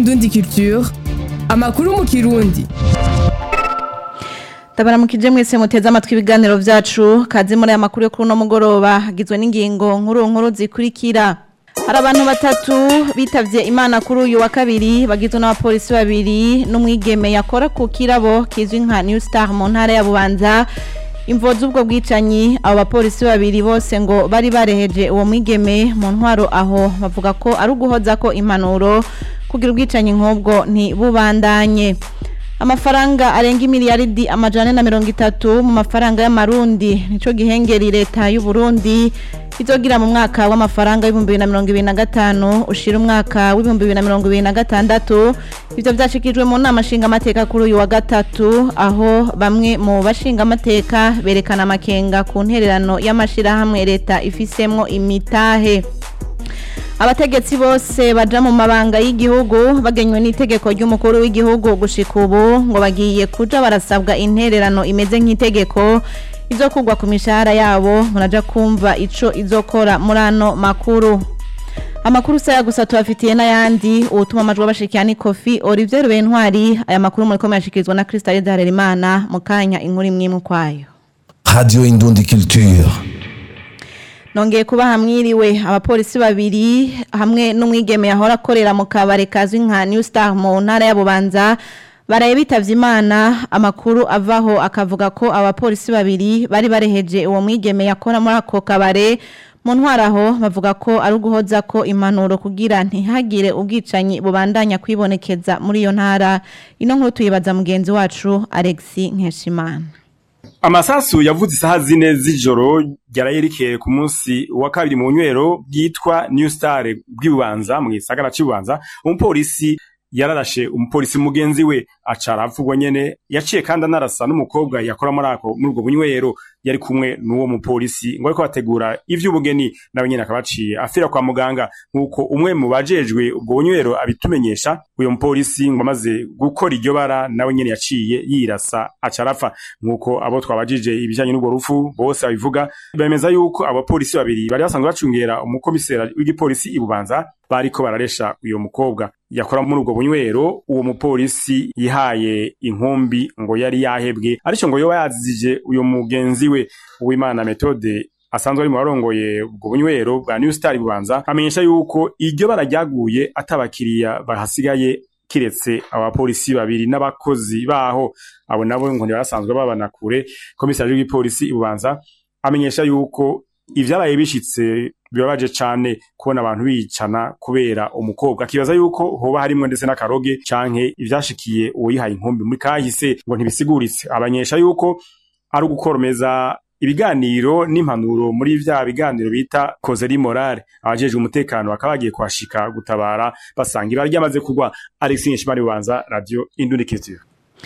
Indundi Culture amakuru mu kirundi Tabaramukije mwese muteze amatwi ibiganiro vyacu kazi muri aya makuru yo kuri uno mugoroba hagizwe n'ingingo nkuru nkuru zikurikira hari abantu batatu bitavye imana kuri uyu wa kabiri bagizwe n'abapolisi babiri n'umwigeme yakora ku kirabo kizwi nka New Star mu ntara ya Bubanza imvo z'ubwo bwicanyi abo bapolisi babiri bose ngo bari bareheje uwo mwigeme mu ntwaro aho bavuga ko ari uguhoza ko impanuro kugira ubwicanyi nk'ubwo ntibubandanye amafaranga arenga imiliyaridi amajana na mirongo itatu mu mafaranga y'amarundi nico gihengeri leta y'u Burundi izogira mu mwaka w'amafaranga w'ibihumbi bibiri na mirongo ibiri na gatanu ushira umwaka w'ibihumbi bibiri na mirongo ibiri na gatandatu ivyo vyashikijwe mu nama nshingamateka kuri uyu wa gatatu aho bamwe mu bashingamateka berekana amakenga ku ntererano y'amashirahamwe leta ifisemwo imitahe abategetsi bose baja mu mabanga y'igihugu bagenywe n'itegeko ry'umukuru w'igihugu gushika ubu ngo bagiye kuja barasabwa intererano imeze nk'itegeko izokugwa ku mishahara yabo muraja kumva ico izokora muri ano makuru amakuru saya gusa tubafitiye n'ayandi uwutuma amajwi abashikiye ni kofi olivier rubentwari aya makuru muriko muyashikirizwa na kristal darerimana mu kanya inkuru imwe imwe ukwayo Radio Indundi Culture. nongeye kuba hamwiriwe abapolisi babiri hamwe n'umwigeme yahora akorera mu kabare kazwi nka New Star mu ntara ya Bubanza baraye bitavye imana amakuru avaho akavuga ko abapolisi babiri bari bareheje uwo mwigeme yakora muri ako kabare mu ntwaraho bavuga ko ari uguhoza ko impanuro kugira ntihagire ubwicanyi bubandanya kwibonekeza muri iyo ntara ino nkuru tuyibaza mugenzi wacu Alexis Nkeshimana amasasu yavuze isaha zine z'ijoro ryarayerekeye ku munsi wa kabiri mu nywero bwitwa New Star bw'ibubanza mu gisagara cy'ububanza umupolisi yararashe umupolisi mugenzi we aca arapfugwa nyene yaciye kandi anarasa n'umukobwa yakora muri ako muri ubwo bunywero yari kumwe n'uwo mupolisi ngo ariko bategura ivy'ubugeni nawe nyene akaba aciye afira kwa muganga nk'uko umwe mu bajejwe ubwo bunywero abitumenyesha uyo mupolisi ngo amaze gukora iryo bara nawe nyene yaciye yirasa aca arapfa nk'uko abo twabajije ibijanye n'ubwo rufu bose babivuga bemeza yuko abapolisi babiri bari basanzwe bacungera umukomisera w'igipolisi ibubanza bariko bararesha uyo mukobwa yakora muri ubwo bunywero uwo mupolisi yihaye inkumbi ngo yari yahebwe ariko ngo yoba yazije uyo mugenzi we uwimana metode asanzwe ari mu barongoye ubwo bunywero bwa New Star bubanza amenyesha yuko iryo barajyaguye atabakiriya bahasigaye kiretse abapolisi babiri n'abakozi baho abo nabo ngo ntibarasanzwe babana kure komisari w'igipolisi ibubanza amenyesha yuko ivyabaye bishitse bibabaje cane kubona abantu bicana kubera umukobwa akibaza yuko hoba harimwo ndetse n'akaroge canke ivyashikiye uwo yihaye inkumbi muri kahise ngo ntibisiguritse abanyesha yuko ari ugukoromeza ibiganiro n'impanuro muri vya biganiro bita kozeri morale abajejwe umutekano bakaba bagiye kuhashika gutabara basanga ibara ryamaze kugwa Alexis Nshimari Bubanza Radio Indundi Culture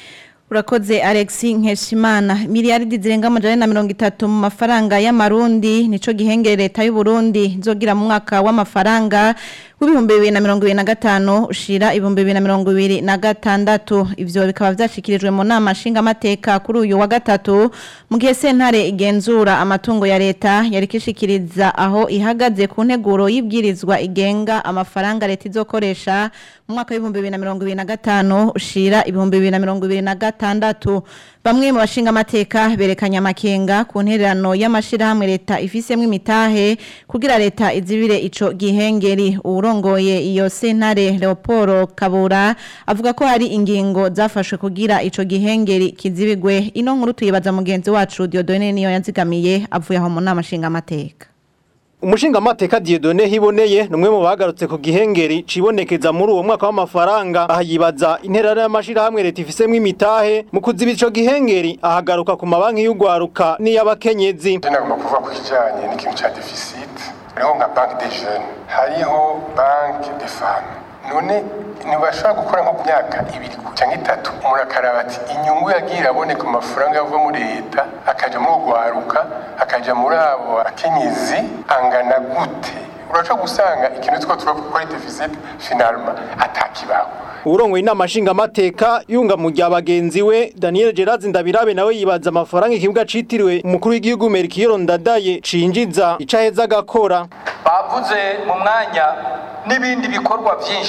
Urakoze Alexi Nkeshimana miliyaridi zirenga amajana na mirongo itatu mu mafaranga y'amarundi nico gihengere leta y'u Burundi nzogira mu mwaka w'amafaranga w'ibihumbi bibiri na mirongo ibiri na gatanu ushira ibihumbi bibiri na mirongo ibiri na gatandatu ivyo bikaba vyashikirijwe mu nama nshingamateka kuri uyu wa gatatu mu gihe sentare igenzura amatungo ya leta yari kishikiriza aho ihagaze ku nteguro y'ibwirizwa igenga amafaranga leta izokoresha mu mwaka w'ibihumbi bibiri na mirongo ibiri na gatanu ushira ibihumbi bibiri na mirongo ibiri na gatandatu bamwe mu bashinga amateka berekanye amakenga ku ntererano y'amashirahamwe leta ifisemwo imitahe kugira leta izibire ico gihengeri uwurongoye iyo sentare Leopold Kabura avuga ko hari ingingo zafashwe kugira ico gihengeri kizibigwe ino nkuru tuyibaza mugenzi wacu Diodone niyo yanzigamiye avuye aho mu nama nshinga amateka Umushinga mateka Dieudonne hiboneye numwe mu bagarutse ku gihengeri cibonekeza muri uwo mwaka w'amafaranga ahayibaza interera y'amashirahamwe leta ifisemwo imitahe mu kuziba ico gihengeri ahagaruka ku mabanki y'ugwaruka n'iy'abakenyezi nagomba kuvuga ku kijanye n'ikintu ca deficit hariho nka banque des jeunes hariho banque des femmes none ntibashobora gukora nko ku myaka ibiri cyangwa itatu umuntu akaraba ati inyungu yagiye iraboneka mu mafaranga yava muri leta akaja muri ugwaruka akaja muri abo bakenyezi angana gute uraca gusanga ikintu two turavuga ko ari deficit finalma atakibaho urongoye inama nshingamateka yunga mu rya bagenzi we Daniel Gerard Ndabirabe nawe yibaza amafaranga ikibuga citiriwe umukuru w'igihugu Melchior Ndadaye cinjiza icaheza agakora bavuze mu mwanya n'ibindi bikorwa byinshi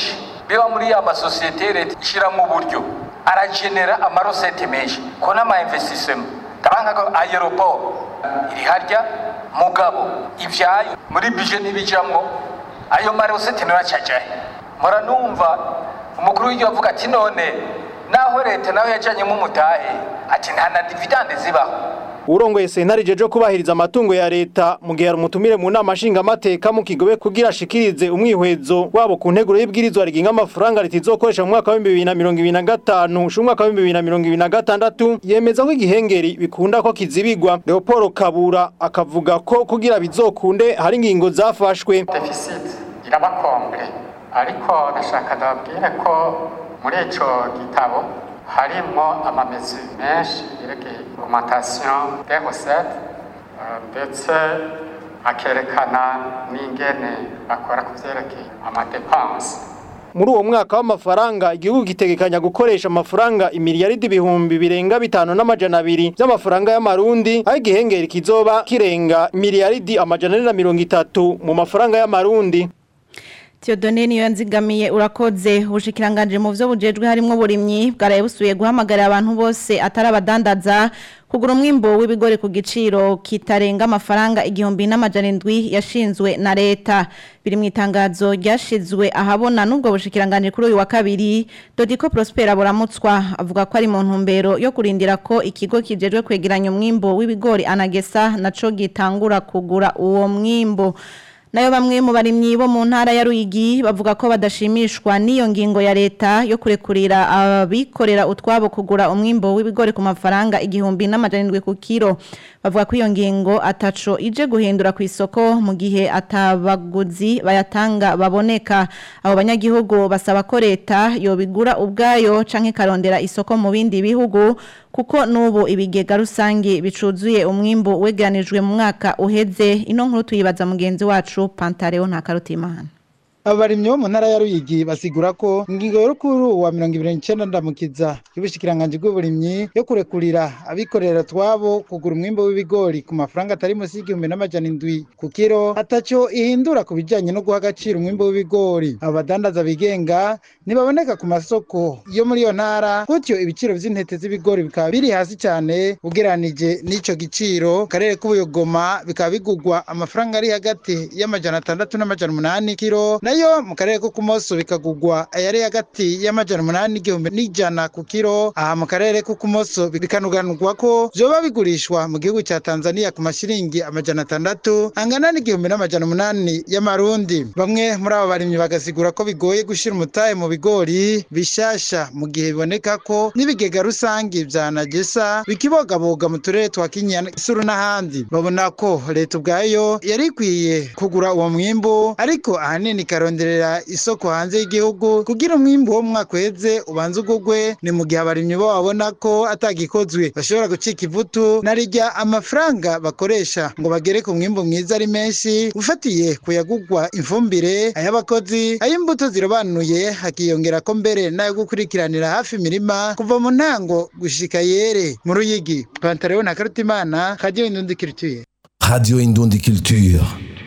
biba muri ya masosiyete leta ishyiramo uburyo aragenera amarosete menshi ko n'ama investisema ndabanga ko aeroport iri harya mugabo ivyayo muri bije ntibijamwo ayo marosete naracajahe mpora numva umukuru w'igihugu avuga ati none naho leta nawe yajanyemo umutahe ati nta na dividende zibaho urongoye sentare jeje kubahiriza amatungo ya leta mu gihe umutumire mu nama nshingamateka mu kigobe kugira ashikirize umwihwezo wabo ku nteguro y'ibwirizwa riginga amafaranga leta izokoresha mu mwaka wa 2025 usha umwaka wa 2026 yemeza ko igihengeri bikunda ko kizibigwa Leopold Kabura akavuga ko kugira bizokunde hari ingingo zafashwe deficit irabakombre ariko nashaka ndababwire ko muri ico gitabo harimo amamezi menshi yerekeye augmentation des recettes ndetse akerekana n'ingene bakora ku vyerekeye amadepense muri uwo mwaka w'amafaranga igihugu gitegekanya gukoresha amafaranga imiliyaridi ibihumbi birenga bitanu n'amajana abiri by'amafaranga y'amarundi aho igihengeri kizoba kirenga miliyaridi amajana ane na mirongo itatu mu mafaranga y'amarundi Theodone niyo yanzigamiye urakoze ubushikiranganje mu byo bujejwe harimo burimyi bwaraye busuye guhamagarira abantu bose atari abadandaza kugura umwimbo w'ibigori ku giciro kitarenga amafaranga igihumbi n'amajana indwi yashinzwe na leta biri mu itangazo ryashizwe ahabona n'ubwo bushikiranganje kuri uyu wa kabiri Dodiko Prosper aburamutswa avuga ko ari mu ntumbero yo kurindira ko ikigo kijejwe kwegeranya umwimbo w'ibigori anagesa naco gitangura kugura uwo mwimbo nayo bamwe mu barimyi bo mu ntara ya Ruyigi bavuga ko badashimishwa n'iyo ngingo ya leta yo kurekurira abikorera utwabo kugura umwimbo w'ibigori ku mafaranga igihumbi n'amajana indwi ku kiro bavuga ko iyo ngingo ataco ije guhindura ku isoko mu gihe atabaguzi bayatanga baboneka abo banyagihugu basaba ko leta yobigura ubwayo canke karondera isoko mu bindi bihugu kuko nubu ibigega rusangi bicuzuye umwimbo wegeranijwe mu mwaka uheze ino nkuru tuyibaza mugenzi wacu Pantareo Ntakarutimana abarimyi bo mu ntara ya Ruyigi basigura ko ingingo y'urukuru wa 29 ndamukiza y'ubushikiranganje bw'uburimyi yo kurekurira abikorera twabo kugura umwimbo w'ibigori ku mafaranga atari munsi y'igihumbi n'amajana indwi ku kiro ataco ihindura ku bijanye no guha agaciro umwimbo w'ibigori abadandaza bigenga ntibaboneka ku masoko yo muri iyo ntara gutyo ibiciro vy'intete z'ibigori bikaba biri hasi cyane ugeranije n'ico giciro karere k'ubuyogoma bikaba bigugwa amafaranga ari hagati y'amajana atandatu n'amajana umunani kiro nayo mu karere ko kumoso bikagugwa ayari hagati y'amajana umunani n'igihumbi n'ijana ku kiro aha mu karere ko kumoso bikanuganurwa ko vyoba bigurishwa mu gihugu ca Tanzania ku mashiringi amajana atandatu angana n'igihumbi n'amajana umunani y'amarundi bamwe muri abo barimyi bagasigura ko bigoye gushira umutahe mu bigori bishasha mu gihe biboneka ko n'ibigega rusangi vya Nagesa bikibogaboga mu turere twa Kinyana Isuru n'ahandi babona ko leta ubwayo yari ikwiye kugura uwo mwimbu ariko ahanini ikaronderera isoko hanze y'igihugu kugira umwimbu wo mwaka uheze ubanze ugugwe ni mu gihe abarimyi bo babona ko atagikozwe bashobora gucika ivutu narijya amafaranga bakoresha ngo bagere ku mwimbu mwiza ari menshi ufatiye kuyagugwa ifumbire ay'abakozi ay'imbuto zirobanuye hakiyongera ko mbere nayo gukurikiranira hafi imirima kuva mu ntango gushika yere mu ruyigi pantaleo na karutimana kadiyo indundi kirituye Radio Indundi Culture.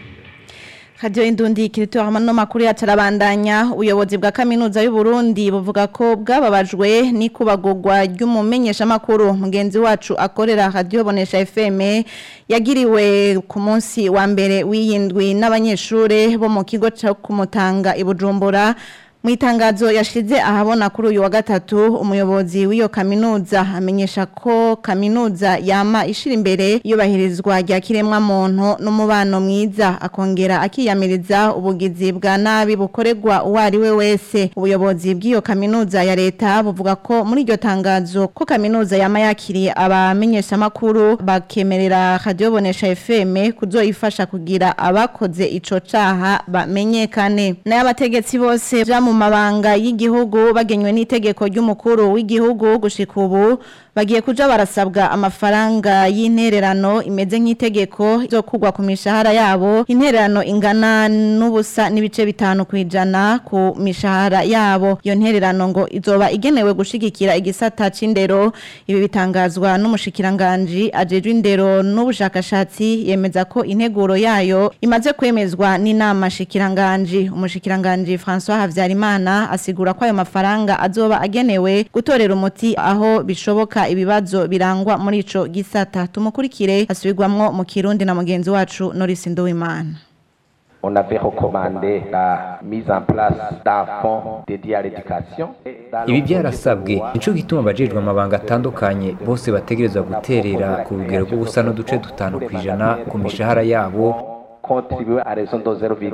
Radio Indundi kirito hamano makuru yatarabandanya ubuyobozi bwa kaminuza y'u Burundi buvuga ko bwababajwe n'ikubagurwa ry'umumenyesha makuru mugenzi wacu akorera Radio Bonesha FM yagiriwe ku munsi wa mbere w'iyindwi n'abanyeshure bo mu kigo cyo kumutanga ibujumbura mu itangazo yashize ahabona kuri uyu wa gatatu umuyobozi w'iyo kaminuza amenyesha ko kaminuza yama ishira imbere yubahirizwa rya kiremwa muntu n'umubano mwiza akongera akiyamiriza ubugizi bwa nabi bukorerwa uwo ari we wese ubuyobozi bw'iyo kaminuza ya leta buvuga ko muri iryo tangazo ko kaminuza yama yakiriye abamenyesha makuru bakemerera radio bonesha FM kuzoyifasha kugira abakoze ico caha bamenyekane n'abategetsi bose vya mu mabanga y'igihugu bagenywe n'itegeko ry'umukuru w'igihugu gushika ubu bagiye kuja barasabwa amafaranga y'intererano imeze nk'itegeko zo kugwa ku mishahara yabo intererano ingana n'ubusa n'ibice bitanu kwijana ku mishahara yabo iyo ntererano ngo izoba igenewe gushigikira igisata c'indero ibi bitangazwa n'umushikiranganje ajejwe indero n'ubushakashatsi yemeza ko integuro yayo imaze kwemezwa n'inama shikiranganje umushikiranganje François Havyarimana Nzeyimana asigura ko ayo mafaranga azoba agenewe gutorera umuti aho bishoboka ibibazo birangwa muri ico gisata tumukurikire asubirwamwo mu Kirundi na mugenzi wacu Norris Nduwimana On avait recommandé la mise en place d'un fonds dédié à l'éducation. ibi byarasabwe nico gituma abajejwe amabanga atandukanye bose bategerezwa guterera ku rugero rw'ubusa n'uduce dutanu ku ijana ku mishahara yabo Contribuer à raison de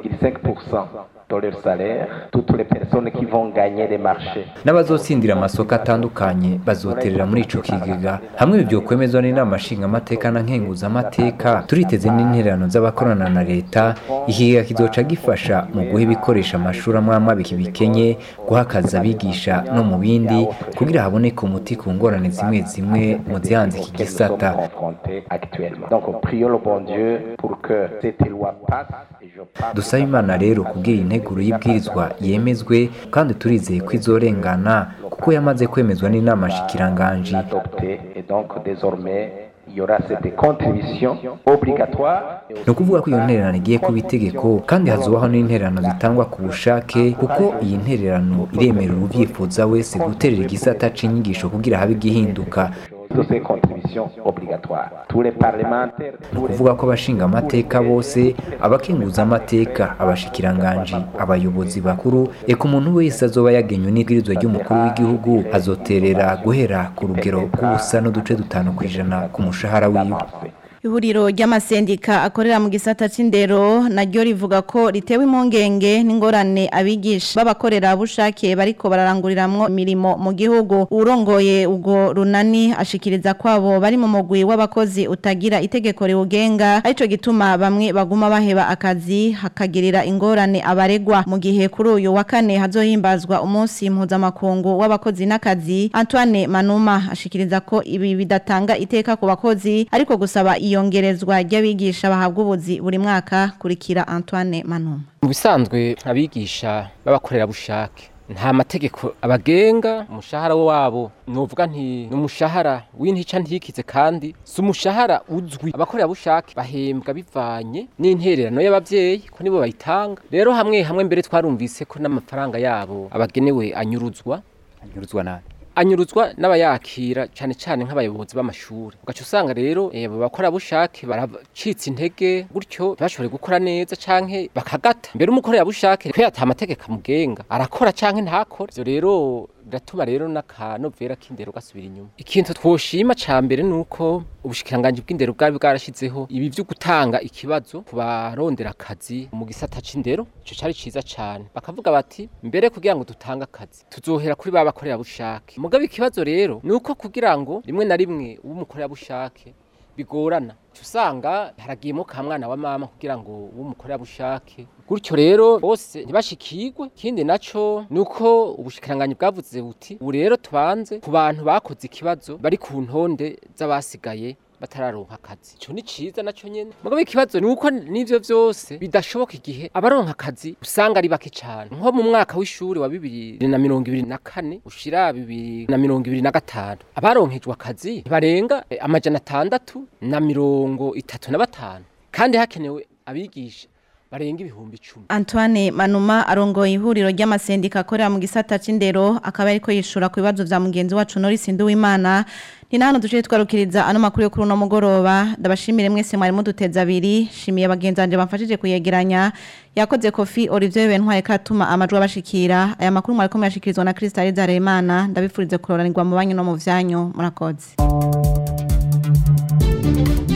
0,5% de leur salaire, toutes les personnes qui vont gagner les marchés. n'abazotsindira amasoko atandukanye bazoterera muri ico kigega hamwe ibyo kwemezwa n'inama nshingamateka na nkenguzamateka turiteze n'intererano z'abakorana na leta ikigega kizoca gifasha mu guha ibikoresha amashuri amwe amwe bikenye guha akazi abigisha no mu bindi kugira haboneke umuti ku ngorane zimwe zimwe mu zihanze iki gisata confrontés actuellement. Donc, prions le bon Dieu pour que cette loi passe. Et je parle dusaba imana rero kugira integuro y'ibwirizwa yemezwe kandi turizeye ko izorengana kuko yamaze kwemezwa n'inama nshikiranganji adoptée. Et donc, désormais, il y aura cette contribution obligatoire. ni ukuvuga ko iyo ntererano igiye kuba itegeko kandi hazubaho n'intererano zitangwa ku bushake kuko iyi ntererano iremerera ubyifuza wese guterera igisata c'inyigisho kugira habe igihinduka de ces contributions obligatoires. Tous les parlementaires, ni ukuvuga ko abashinga amateka bose abakenguza amateka abashikiranganji abayobozi bakuru eka umuntu wese azoba yagenywe n'ibwirizwa ry'umukuru w'igihugu azoterera guhera ku rugero rw'ubusa n'uduce dutanu ku ijana ku mushahara wiwe Ihuriro ry'amasendika akorera mu gisata c'indero naryo rivuga ko ritewe impungenge n'ingorane abigisha b'abakorera bushake bariko bararanguriramwo imirimo mu gihugu urongoye ubwo runani ashikiriza kwabo bari mu mugwi w'abakozi utagira itegeko riwugenga arico gituma bamwe baguma baheba akazi hakagirira ingorane abaregwa mu gihe kuri uyu wa kane hazohimbazwa umunsi mpuzamakungu w'abakozi n'akazi Antoine Manuma ashikiriza ko ibi bidatanga iteka ku bakozi ariko gusaba iyongerezwa ry'abigisha bahabwa ubuzi buri mwaka kurikira Antoine Manuma mu bisanzwe abigisha b'abakorerabushake nta mategeko abagenga umushahara wabo nuvuga nti ni umushahara w'intica ntikize kandi si umushahara uzwi abakorerabushake bahembwa bivanye n'intererano y'abavyeyi ko nibo bayitanga rero hamwe hamwe mbere twarumvise ko n'amafaranga yabo abagenewe anyuruzwa anyuruzwa nani anyuruzwa n'abayakira cyane cyane nk'abayobozi b'amashuri ugaca usanga rero eh, abo bakorerabushake baracitse intege gutyo ntibashobore gukora neza canke bakagata mbere umukorerabushake ko yata amategeko amugenga arakora canke ntakore ivyo rero biratuma rero n'akanovera k'indero gasubira inyuma ikintu twoshima ca mbere nuko ubushikiranganji bw'indero bwari bwarashizeho ibi vyo gutanga ikibazo ku barondera akazi mu gisata c'indero ico cari ciza cane bakavuga bati mbere kugira ngo dutange akazi tuzohera kuri ba bakorerabushake mugabe ikibazo rero nuko kugira ngo rimwe na rimwe uw'umukorerabushake bigorana Uca usanga haragiyemo ka mwana wa mama kugira ngo w'umukorerabushake gutyo rero bose ntibashikirwe ikindi naco nuko ubushikiranganyi bwavuze buti ubu rero tubanze ku bantu bakoze ikibazo bari ku ntonde z'abasigaye batararonka akazi ico ni ciza naco nyene mugabe ikibazo ni uko n'ivyo vyose bidashoboka igihe abaronka akazi usanga ari bake cane nko mu mwaka w'ishuri wa bibiri na mirongo ibiri na kane ushira bibiri na mirongo ibiri na gatanu abaronkejwe akazi barenga eh, amajana atandatu na mirongo itatu na batanu kandi hakenewe abigisha barenga ibihumbi icumi Antoine Manuma arongoye ihuriro ry'amasendika akorera mu gisata c'indero akaba ariko yishura ku bibazo vya mugenzi wacu Norris Nduwimana ni nahano duce twarukiriza ano makuru yo kuri uno mugoroba ndabashimire mwese mwari muduteza abiri shimiye bagenzi banje bamfashije kuyegeranya yakoze kofi Olivier Bentwaye katuma amajwi abashikira aya makuru mwari ko mwashikirizwa na Crystal Zaremana ndabifurize kuroranirwa mu banyu no mu vyanyu murakoze